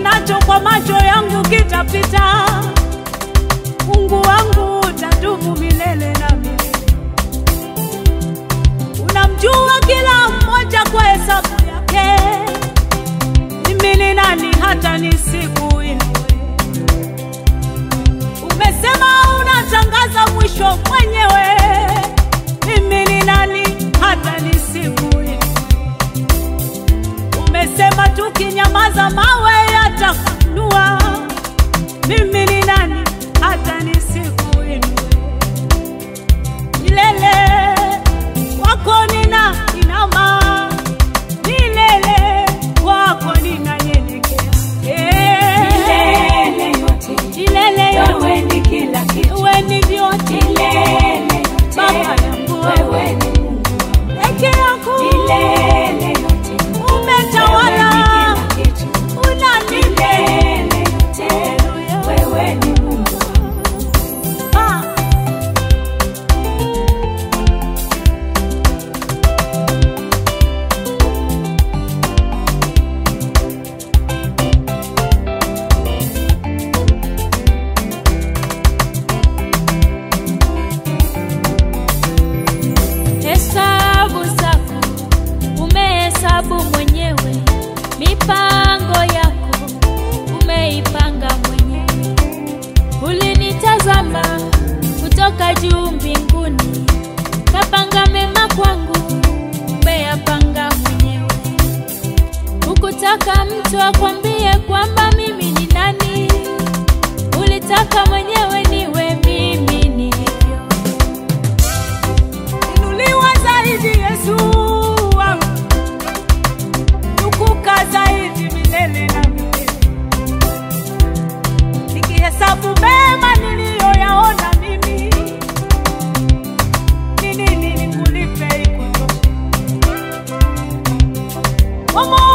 nionacho kwa macho yangu kitapita. Mungu wangu utadumu milele na milele. Unamjua kila mmoja kwa hesabu yake. Mimi ni nani hata nisikuinue? Umesema unatangaza mwisho mwenyewe. Mimi ni nani hata nisikuinue? Umesema tukinyamaza mawe yatafunua. Mimi ni nani hata nisikuinue? Milele wako nina inama, milele wako ninanyenyekea. Eh, Milele yote milele yote wewe ni kila kitu. wewe ni vyote, Milele Baba yote yangu wewe ni Mungu. peke yako Milele yote umetawala, wewe ni kila kitu. unanipenda Milele yote wewe ni Mungu. Ah. Hesabu zako umehesabu mwenyewe, mipango yako umeipanga mwenyewe. Ulinitazama kutoka juu mbinguni, kapanga mema kwangu, umeyapanga mwenyewe. Hukutaka mtu akwambie kwamba mimi ni nani, ulitaka mwenyewe niwe mimi nilivyo. Inuliwa zaidi Yesu wangu, tukuka zaidi milele na milele. Nikihesabu mema niliyoyaona mimi, ni nini nikulipe ikutoshe? Kwa moyo